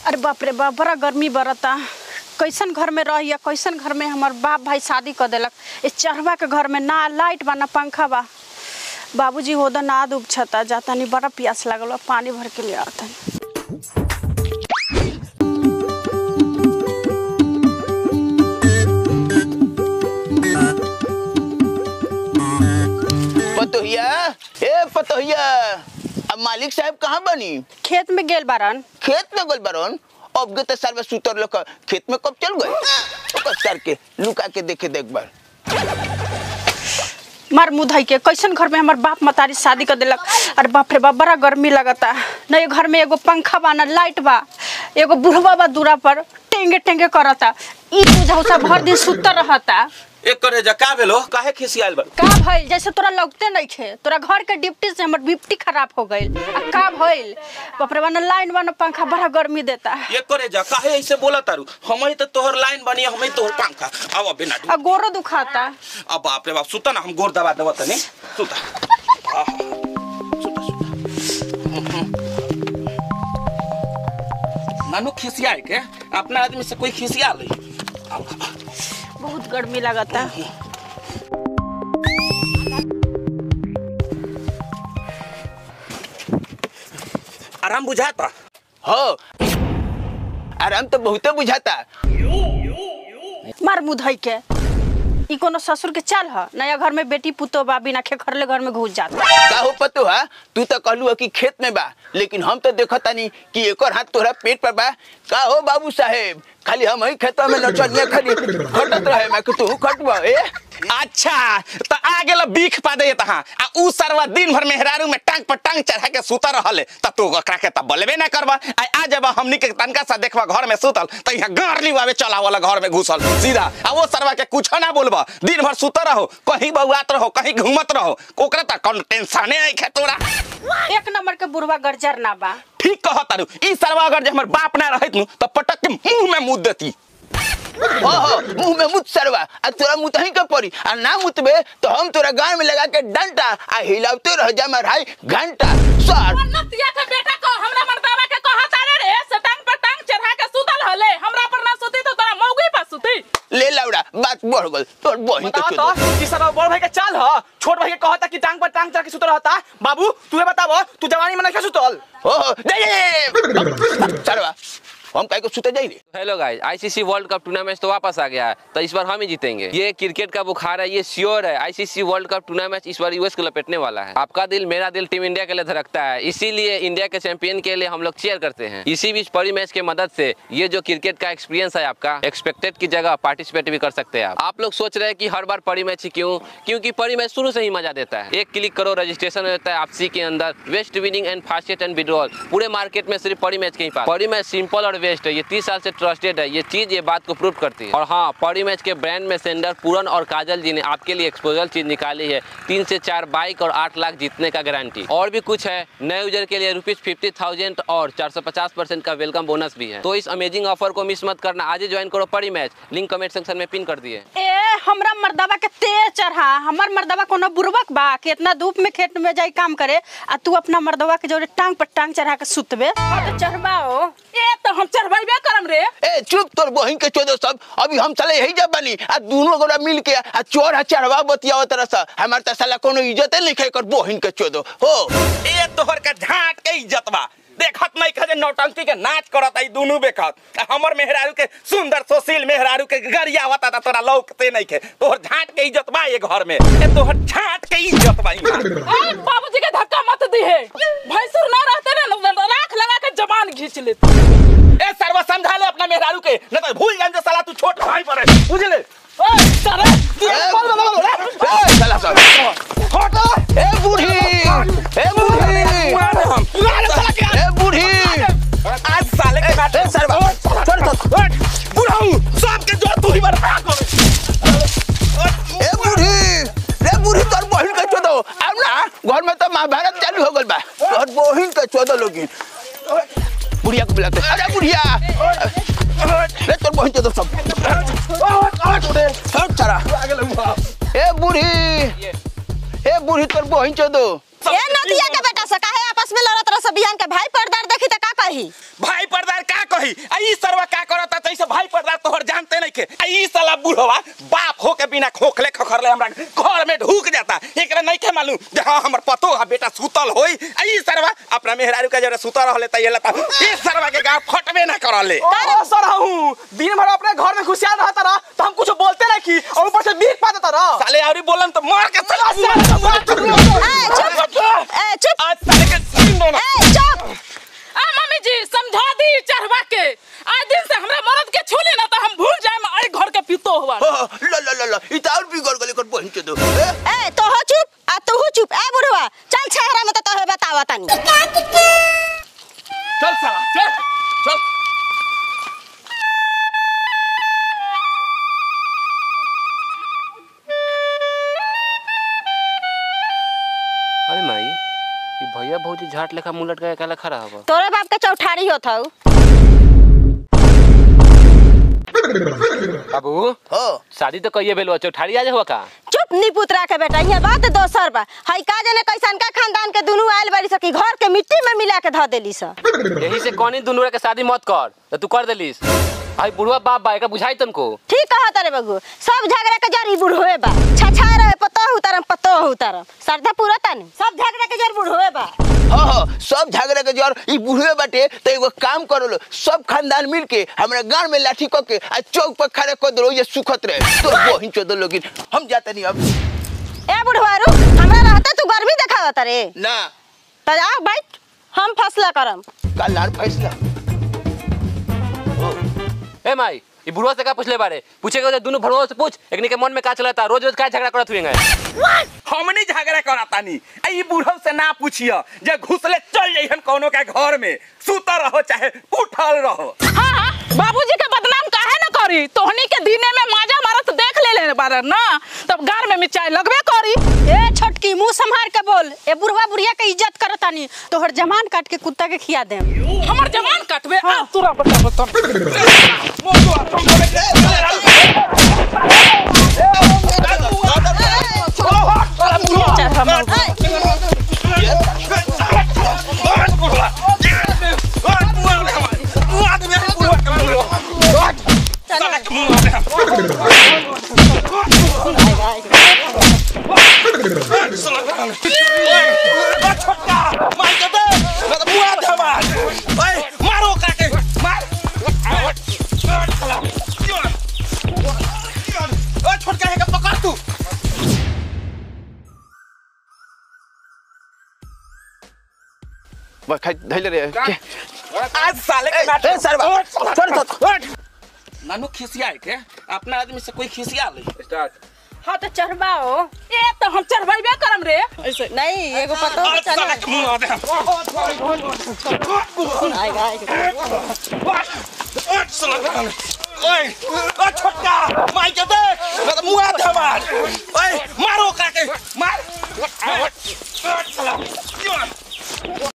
अरे बाप रे बाप बड़ा गर्मी बरता कैसन घर में रही कैसन घर में हमार बाप भाई शादी कर देलक इस चढ़वा के घर में ना लाइट बा ना पंखा बा बाबूजी होदा ना डूब छता जाता नहीं बड़ा प्यास लागल बा पानी भर के ले आता पतोहिया ए पतोहिया अब मालिक साहब कहाँ बनी खेत में गेल बारन खेत में गोल बरन अब गए तो सर्वे सुतर लोग खेत में कब चल गए कस करके लुका के देखे देख बार मार मुधई के कैसन घर में हमार बाप मतारी शादी कर देलक अरे बाप रे बाप बड़ा गर्मी लगता न ये घर में एगो पंखा बा ना लाइट बा एगो बुढ़वा बा दूरा पर टेंगे टेंगे करता ई बुझाऊ सब भर दिन सुतर रहता एक करे जा का भेलो काहे खिसियाल बा का भइल जैसे तोरा लगते नहीं खे तोरा घर के डिप्टी से हमर डिप्टी खराब हो गइल आ का भइल बाप रे बा ना लाइन बा ना पंखा बड़ा गर्मी देता एक करे जा काहे ऐसे बोला तारू हम ही तो तोहर लाइन बनी हम ही तोहर पंखा अब बिना आ गोरो दुखाता अब बाप रे बाप सुता ना हम गोर दबा देबा तनी सुता आह, सुता सुता नानू खिसिया के अपना आदमी से कोई खिसिया ले बहुत गर्मी लगता आराम बुझाता हो आराम तो बहुते बुझाता मार मुधई के ई कोनो ससुर के चाल ह नया घर में बेटी पुतो बा बिना खेखरले घर में घुस जाता का हो पतो हा तू तो कहलू है कि खेत में बा लेकिन हम तो देखत तानी कि एकर हाथ तोहरा पेट पर बा का हो बाबू साहेब खाली हम ही खेतवा में नचनिया खाली खटत रहे मैं कि तू खटवा ए अच्छा तो आ गेल बीख पा दे तहा आ उ सरवा दिन भर मेहरारू में टांग पर टांग चढ़ा के सुता रहले त तू ओकरा के त बोलबे ना करबा आ आ जब हमनी के तनका सा देखबा घर में सुतल त यहाँ गारली वावे चला वाला घर में घुसल सीधा आ वो सरवा के कुछ ना बोलबा दिन भर सुता रहो कहीं बउआत रहो कहीं घूमत रहो ओकरा त कौन टेंशने नहीं खे तोरा एक नंबर के बुढ़वा गरजर ना बा ठीक कह तारू ई सरवा अगर जे हमर बाप ना रहत नु त पटक के मुंह में मुद देती हो हो मुंह में मुत सरवा आ तोरा मुत ही के पड़ी आ ना मुतबे तो हम तोरा गांव में लगा के डंटा आ हिलावते रह जा माराई घंटा सर नतिया के बेटा को हमरा मर्दावा के कहा तारे रे से टांग पर टांग चढ़ा के सुतल हले हमरा पर ना सुती तो तोरा मौगी पर सुती ले लाउड़ा बात बढ़ गल तोर बहिन के बताओ चोदो तो कि सारा बड़ भाई के चाल ह छोट भाई के कहता कि टांग पर टांग चढ़ के सुत रहता बाबू तू बताओ तू जवानी में नहीं सुतल हो हो दे दे सरवा हम काहे को सुते जाई रे hello guys ICC world cup tournament तो वापस आ गया है तो इस बार हम ही जीतेंगे ये क्रिकेट का बुखार है ये श्योर है आईसीसी वर्ल्ड कप टूर्नामेंट इस बार यूएस को लपेटने वाला है आपका दिल मेरा दिल टीम इंडिया के लिए धड़कता है इसीलिए इंडिया के चैंपियन के लिए हम लोग चेयर करते हैं इसी बीच परी मैच के मदद से ये जो क्रिकेट का एक्सपीरियंस है आपका एक्सपेक्टेड की जगह पार्टिसिपेट भी कर सकते हैं आप आप लोग सोच रहे हैं कि हर बार परी मैच ही क्यों क्योंकि परी मैच शुरू से ही मजा देता है एक क्लिक करो रजिस्ट्रेशन होता है आपसी के अंदर best winning and fastest and withdrawal पूरे मार्केट में सिर्फ परी मैच के ही पास परी मैच सिंपल और वेस्ट है ये तीस साल से ट्रस्टेड है ये चीज ये बात को प्रूव करती है और हाँ परी मैच के ब्रांड में सेंडर पूरन और काजल जी ने आपके लिए एक्सपोजल चीज निकाली है तीन से चार बाइक और आठ लाख जीतने का गारंटी और भी कुछ है नए यूजर के लिए रुपीज फिफ्टी थाउजेंड और चार सौ पचास परसेंट का वेलकम बोनस भी है तो इस अमेजिंग ऑफर को मिस मत करना आज ही ज्वाइन करो Parimatch link comment section में पिन कर दिए ए हमरा मर्दवा के तेज चढ़ा हमर मर्दवा कोनो बुरबक बा कि इतना धूप में खेत में जाई काम करे आ तू अपना मर्दवा के जोरे टांग पर टांग चढ़ा के सुतबे तो चढ़बाओ ए तो हम चढ़बैबे करम रे ए चुप तोर बहिन के चोदो सब अभी हम साले यही जब बनी आ दोनों गोरा मिल के आ चोर आ चढ़वा बतियाव तरह से हमार त साला कोनो इज्जत नहीं खाई कर बहिन के चोदो हो ए तोहर का झाट के इज्जत बा देखत नहीं खजे नौटंकी के नाच करत आई दोनों बेखत आ हमर मेहरारू के सुंदर सुशील मेहरारू के गरिया होता था तोरा लौकते नहीं के तोहर झाट के इज्जत बा ये घर में ए तोहर झाट के इज्जत बा इहाँ। ए बाबूजी के धक्का मत दी है भैंसुर ना रहते ना राख लगा के जबान खींच लेते ए सर्व समझा ले अपना मेहरारू के न तो भूल जान जे साला तू छोट भाई पर है बुझ ले ओए सारे ए साला सब हटो ए बूढ़ी ए बूढ़ी ए बूढ़ी आज साले के काटे ए सरवा छोड़ छोड़ बुढ़ाऊ सबके जो तू ही बर्बाद कर ए बूढ़ी रे बूढ़ी तोर बहिन के चोदो अब ना घर में तो महाभारत चालू हो गल बा तोर बहिन के चोदो लोगिन बुढ़िया को बुलाते अरे बुढ़िया रे तोर बहिन चोदो सब हट सारा ए बूढ़ी ए बूढ़ी तोर बहिन चोदो ए नदिया के बेटा से काहे आपस में लड़त रह सब बिहान के भाई पर्दार देखी त का कही भाई पर्दार का कही चाहेलू जे हाँ हमर पतो हा बेटा सुतल होई आ ई सरवा अपना मेहरारू का जरा सुतल रहले त ये लता ई सरवा के गांव फटबे ना करले ओ सर हूँ दिन भर अपने घर में खुशियाल रहता रहा तो हम कुछ बोलते नहीं की और ऊपर से बीक पाता रहा साले आवरी बोलन तो मार के चला ए, चुप ए, चुप आज साले के सीन दोना ए, चुप आ मम्मी जी समझा दी चढ़वा के आज दिन से हमरा मरद के छूली ना तो हम भूल जाए आई घर के पितो हुआ ल ल ल ल ई त और बिगड़ गले कर बहिन चोदो ए ए तो हो चुप आ तू हो चुप ए बुढ़वा चल छहरा में तो तोहे बतावा तनी चल साला चल चल अरे माई ये भैया भौजी झाट लेखा मुंह लटका के काला खड़ा हवा तोरे बाप के चौठारी होत हऊ बाबू हो शादी तो कहिए भेल चौठारी आज हुआ का चुप नी पुतरा के बेटा ये बात दोसर बा हई का जने कैसन का खानदान के दुनू आइल बारी सकी घर के मिट्टी में मिला के ध देली स यही से कौनी दुनू के शादी मत कर तो तू कर देलिस आई बुढ़वा बाप बा एकरा बुझाई तुमको ठीक कहत रे बगु सब झगड़ा के जड़ ई बुढ़वे बा छछा रहे पतो उतरम पतो उतरम श्रद्धा पूरा तनी सब झगड़ा के जड़ बुढ़वे बा हो हो सब झगड़ा के जर ई बुढ़वे बाटे त एगो काम करो लो सब खानदान मिल के हमरा गांव में लाठी क के आ चौक पर खड़ा कर दो ये सुखत रहे तो बहिन चोदो लोगिन हम जाता नहीं अब ए बुढ़वा रू हमरा रहते तू गर्मी देखावत रे ना त आ बैठ हम फैसला करम कल लार फैसला ए माई ये बुढ़वा से का पूछले बारे पूछेगा तो दोनों भड़वा से पूछ एकनी के मन में का चलता रोज रोज का झगड़ा करत हुएंगे हमनी झगड़ा करातानी आ ई बूढ़व से ना पूछियो जे घुसले चल जइहन कोनो के घर में सुता रहो चाहे उठल रहो हाँ हाँ बाबूजी के बदनाम काहे न करी तोहनी के दिने में माजा मारत देख ले ले बार ना तब गार में मिर्चाई लगबे करी ए छोटकी मुंह संभार के बोल ए बुढ़वा बुढ़िया के इज्जत करतानी तोहर जमान काट के कुत्ता के खिया देम हमर जवान कटबे आ तुरा बता बता मारो काके मार ओ छोटका है का पकड़ तू बस खाई धैले रे के आज साले के नाटक ए सरवा छोड़ छोड़ नानू खिसिया है के अपना आदमी से कोई खिसिया ले स्टार्ट हां तो चढ़वाओ ए तो हम चढ़बैबे करम रे ऐसे नहीं एगो पतो आज साले के मुंह आ दे आएगा आएगा ओए ओ छोटका माई के देख मैं तो मुंह आ दे हमार ओए मारो काके मार